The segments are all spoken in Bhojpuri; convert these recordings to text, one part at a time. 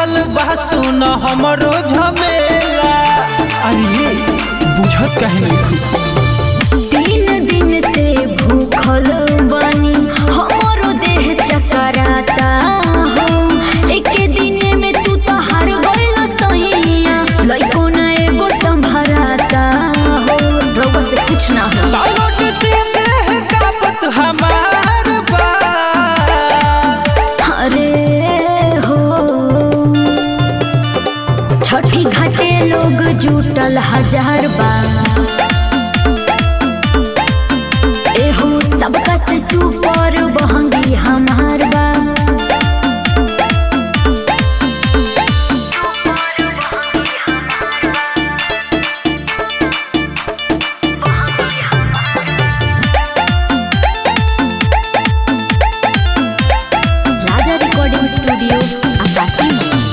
बढ़ल बा सुन हमरो झमेला अरे बुझत काहे नहीं तीन दिन से भूखल बानी हमरो देह चकराता हो एके दिने में तू तो हार गइल सैया लइको ना एगो संभराता हो रउआ से कुछ ना हो तालोट से देह कापत हमार बा अरे हो छठी घाटे लोग जुटल हजार बा एहो सबका से सुपर बहंगी हमार बा राजा रिकॉर्डिंग स्टूडियो आकाशी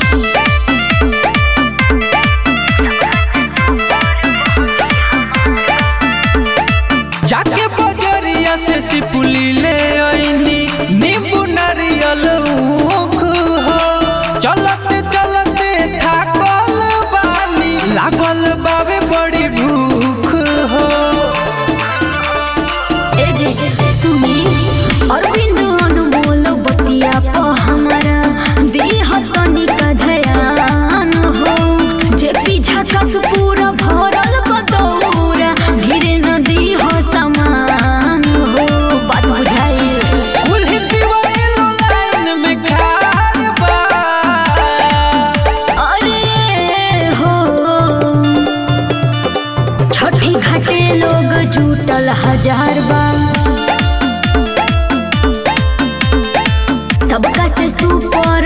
जाके बजरिया से सिपुली ले आईनी नींबू नारियल ऊख हो चलते चलते थाकल बानी लागल बावे बड़ी भूख हो ए जे सुनी अरविंद अनमोल बतिया प हमारा देह तनिक ध्यान हो जे पीछा कस पूरा भरल बदौरा गिरे नदी हो समान हो बात बुझाई कुल्ही दीवालो लाइन में खार बा अरे हो छठी घाटे लोग जुटल हजार बा सबका से सुपर